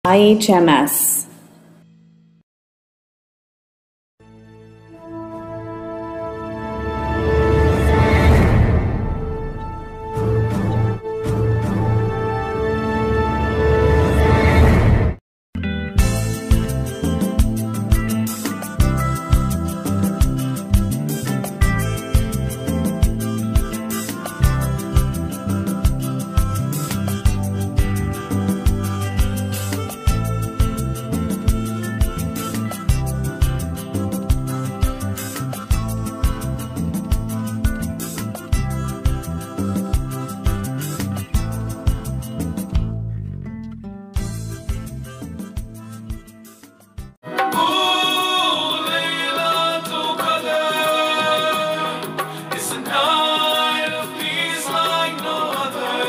IHMS. It's a night of peace like no other.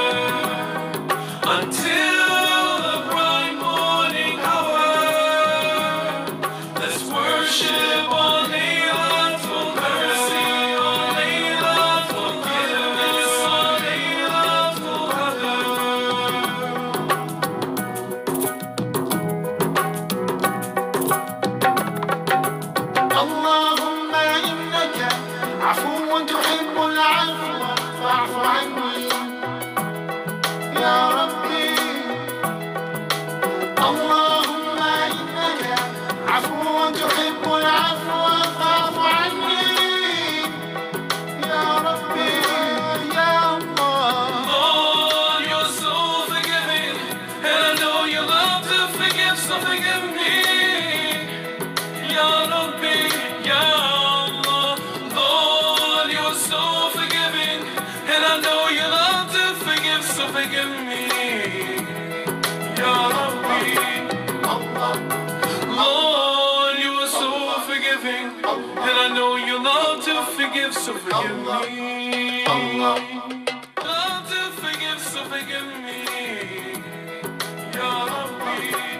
Until the bright morning hour, let's worship on Laylatul Mercy, on Laylatul Forgiveness, on Laylatul Qadr. اللهم إنك عفو تحب العفو فاعف عني يا ربي اللهم إنك عفو تحب العفو فاعف عني يا ربي يا الله Lord, you're so forgiving, and I know you love to forgive, so forgive me. Ya Rabbi, Ya Allah. Lord, you're so forgiving, and I know you love to forgive, so forgive me. Ya Rabbi. Lord, you are so forgiving, and I know you love to forgive, so forgive me. Love to forgive, so forgive me. Ya Rabbi.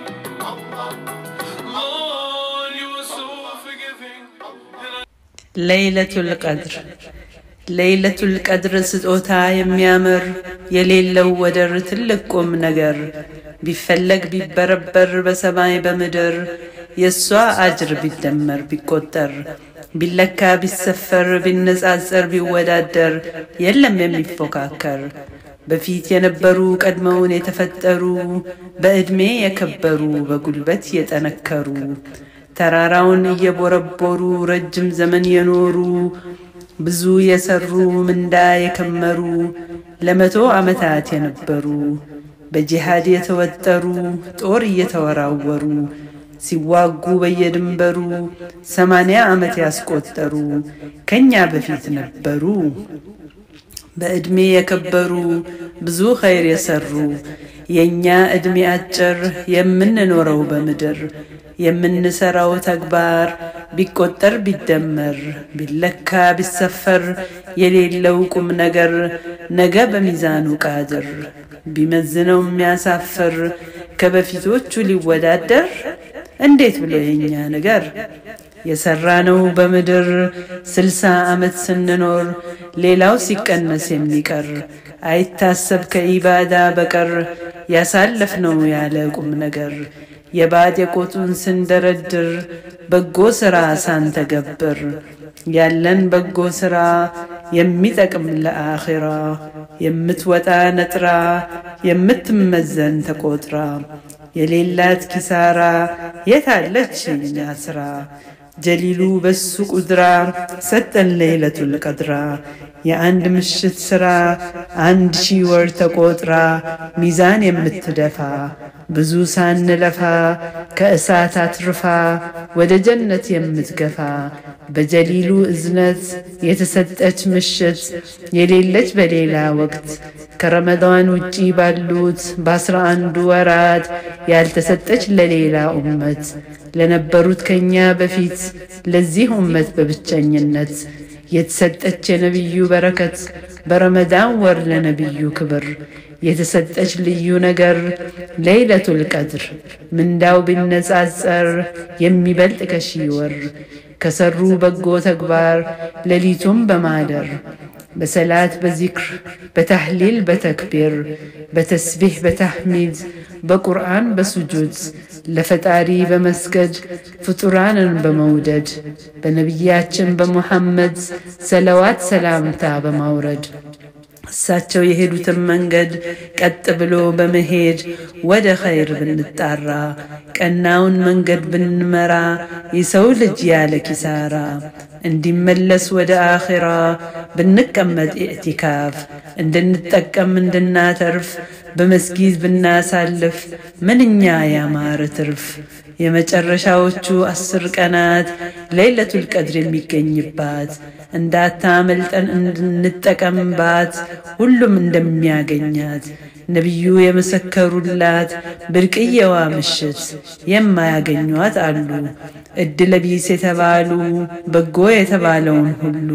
Lord, you are so forgiving. and I ለይለቱል ቀድር ለይለቱል ቀድር ስጦታ የሚያምር የሌለው ወደር ትልቅ ቁም ነገር ቢፈለግ ቢበረበር በሰማይ በምድር የእሷ አጅር ቢደመር ቢቆጠር ቢለካ ቢሰፈር ቢነጻጸር ቢወዳደር የለም የሚፎካከር በፊት የነበሩ ቀድመውን የተፈጠሩ በዕድሜ የከበሩ በጉልበት የጠነከሩ ተራራውን እየቦረቦሩ ረጅም ዘመን የኖሩ ብዙ የሰሩ ምንዳ የከመሩ ለመቶ ዓመታት የነበሩ በጂሃድ የተወጠሩ ጦር እየተወራወሩ ሲዋጉ በየድንበሩ ሰማንያ ዓመት ያስቆጠሩ ከኛ በፊት ነበሩ። በዕድሜ የከበሩ ብዙ ኸይር የሰሩ የእኛ ዕድሜ አጭር የምንኖረው በምድር የምንሰራው ተግባር ቢቆጠር ቢደመር ቢለካ ቢሰፈር የሌለው ቁም ነገር ነገ በሚዛኑ ቃድር ቢመዝነው የሚያሳፍር ከበፊቶቹ ሊወዳደር እንዴት ብሎ የኛ ነገር የሰራነው በምድር ስልሳ ዓመት ስንኖር ሌላው ሲቀነስ የሚቀር አይታሰብ ከኢባዳ በቀር ያሳለፍነው ያለ ቁም ነገር የባድ የቆጡን ስንደረድር በጎ ሥራ ሳንተገብር ያለን በጎ ሥራ የሚጠቅም ለአኺራ የምትወጣ ነጥራ የምትመዘን ተቆጥራ የሌላት ኪሳራ የታለች የኛ ሥራ ጀሊሉ በሱ ቁድራ ሰጠን ለይለቱል ቀድራ የአንድ ምሽት ሥራ አንድ ሺህ ወር ተቆጥራ ሚዛን የምትደፋ ብዙ ሳንለፋ ከእሳት አትርፋ ወደ ጀነት የምትገፋ በጀሊሉ እዝነት የተሰጠች ምሽት የሌለች በሌላ ወቅት ከረመዳን ውጪ ባሉት በአስራ አንዱ ወራት ያልተሰጠች ለሌላ ኡመት ለነበሩት ከኛ በፊት ለዚህ ኡመት በብቸኝነት የተሰጠች የነቢዩ በረከት በረመዳን ወር ለነቢዩ ክብር የተሰጠች ልዩ ነገር ለይለቱል ቀድር ምንዳው ቢነጻጸር የሚበልጥ ከሺህ ወር ከሰሩ በጎ ተግባር ሌሊቱም በማደር በሰላት በዚክር በታህሊል በተክቢር በተስቢሕ በታሕሚድ በቁርአን በሱጁድ ለፈጣሪ በመስገድ ፍጡራንን በመውደድ በነቢያችን በሙሐመድ ሰለዋት ሰላምታ በማውረድ እሳቸው የሄዱትን መንገድ ቀጥ ብሎ በመሄድ ወደ ኸይር ብንጣራ ቀናውን መንገድ ብንመራ የሰው ልጅ ያለ ኪሳራ እንዲመለስ ወደ አኼራ ብንቀመጥ ኢዕቲካፍ እንድንጠቀም እንድናተርፍ በመስጊድ ብናሳልፍ ምንኛ ያማረ ትርፍ። የመጨረሻዎቹ አስር ቀናት ለይለቱል ቀድር የሚገኝባት እንዳታመልጠን እንድንጠቀምባት ሁሉም እንደሚያገኛት ነቢዩ የመሰከሩላት ብርቅየዋ ምሽት የማያገኟት አሉ። እድለ ቢስ የተባሉ በጎ የተባለውን ሁሉ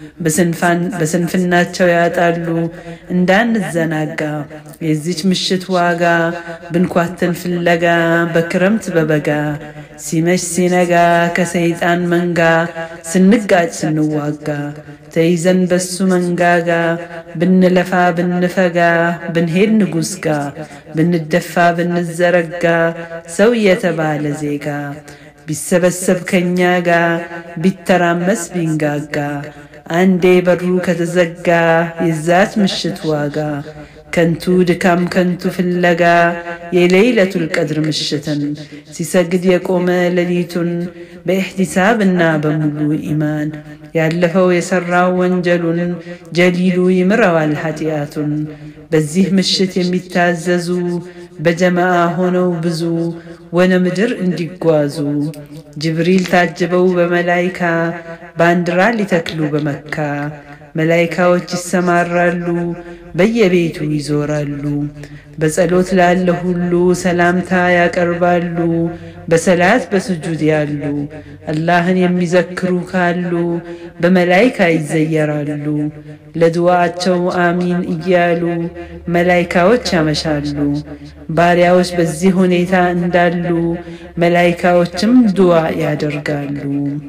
በስንፍናቸው ያጣሉ። እንዳንዘናጋ የዚች ምሽት ዋጋ ብንኳትን ፍለጋ በክረምት በበጋ ሲመሽ ሲነጋ ከሰይጣን መንጋ ስንጋጭ ስንዋጋ ተይዘን በሱ መንጋጋ ብንለፋ ብንፈጋ ብንሄድ ንጉሥ ጋ ብንደፋ ብንዘረጋ ሰው የተባለ ዜጋ ቢሰበሰብ ከኛ ጋ ቢተራመስ ቢንጋጋ አንዴ በሩ ከተዘጋ የዛች ምሽት ዋጋ ከንቱ ድካም ከንቱ ፍለጋ የሌይለቱል ቀድር ምሽትን ሲሰግድ የቆመ ሌሊቱን በኢሕቲሳብና በሙሉ ኢማን ያለፈው የሠራው ወንጀሉን ጀሊሉ ይምረዋል ኃጢአቱን። በዚህ ምሽት የሚታዘዙ በጀማዓ ሆነው ብዙ ወነ ምድር እንዲጓዙ ጅብሪል ታጅበው በመላይካ ባንዲራ ሊተክሉ በመካ መላይካዎች ይሰማራሉ፣ በየቤቱ ይዞራሉ። በጸሎት ላለ ሁሉ ሰላምታ ያቀርባሉ። በሰላት በስጁድ ያሉ አላህን የሚዘክሩ ካሉ በመላይካ ይዘየራሉ። ለድዋቸው አሚን እያሉ መላይካዎች ያመሻሉ። ባሪያዎች በዚህ ሁኔታ እንዳሉ መላይካዎችም ድዋ ያደርጋሉ።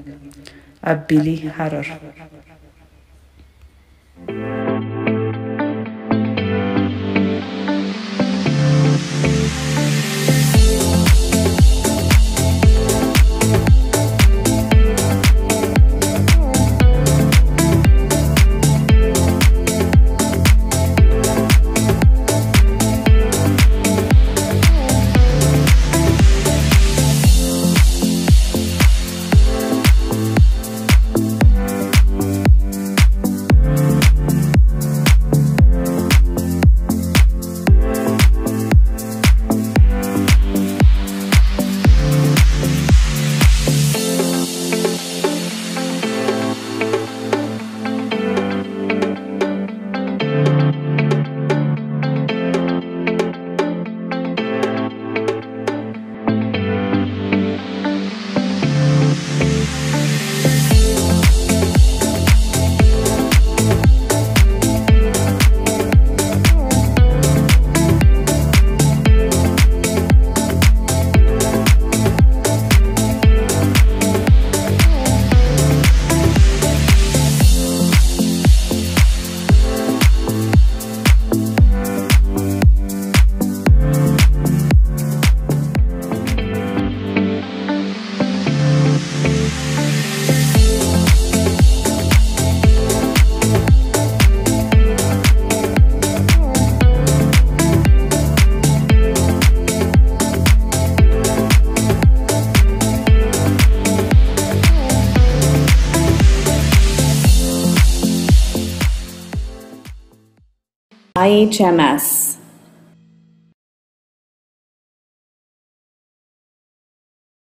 አቢሊ ሐረር IHMS